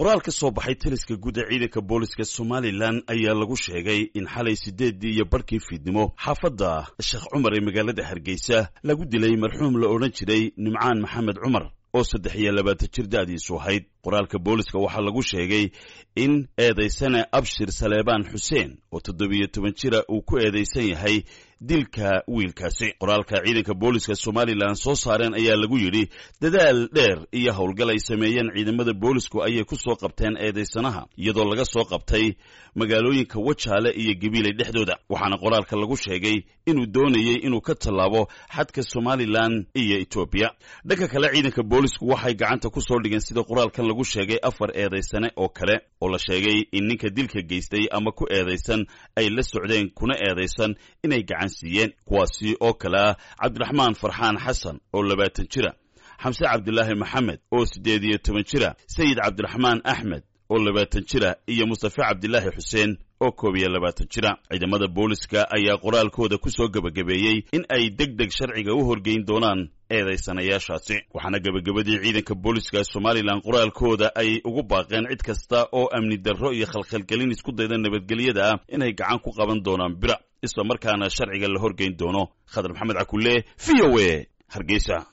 qoraal ka soo baxay taliska guud ee ciidanka booliska somalilan ayaa lagu sheegay in xalay siddeeddii iyo barhkii fiidnimo xaafadda sheekh cumar ee magaalada hargeysa lagu dilay marxuum la odhan jiray nimcaan maxamed cumar oo saddex iyo labaatan jir da'diisu ahayd qoraalka booliska waxaa lagu sheegay in eedaysane abshir saleebaan xuseen oo toddobiyo toban jira uu ku eedaysan yahay dilka wiilkaasi qoraalka ciidanka booliska somalilan soo saareen ayaa lagu yidhi dadaal dheer iyo howlgal ay sameeyeen ciidamada boolisku ayay ku soo qabteen eedaysanaha iyadoo laga soo qabtay magaalooyinka wajaale iyo gabiiley dhexdooda waxaana qoraalka lagu sheegay inuu doonayey inuu ka tallaabo xadka somalilan iyo etoobiya dhanka kale ciidanka boolisku waxay gacanta ku soo dhigeen sida qoraalkan lagu sheegay afar eedaysane oo kale oo la sheegay in ninka dilka geystay ama ku eedaysan ay la socdeen kuna eedaysan inay gacan siiyeen kuwaasi oo kale ah cabdiraxmaan farxaan xasan oo labaatan jira xamse cabdilaahi maxamed oo siddeed iyo toban jira sayid cabdiraxmaan axmed oo labaatan jira iyo mustafe cabdilaahi xuseen oo koob iyo labaatan jira ciidamada booliska ayaa qoraalkooda ku soo gebagabeeyey in ay deg deg sharciga u horgeyn doonaan eedaysanayaashaasi waxaana gebagabadii ciidanka booliska somalilan qoraalkooda ay ugu baaqeen cid kasta oo amni darro iyo khalkhalgelin isku dayda nabadgelyada ah inay gacan ku qaban doonaan bira isla markaana sharciga la horgeyn doono khadar maxamed cakulle v o a hargeysa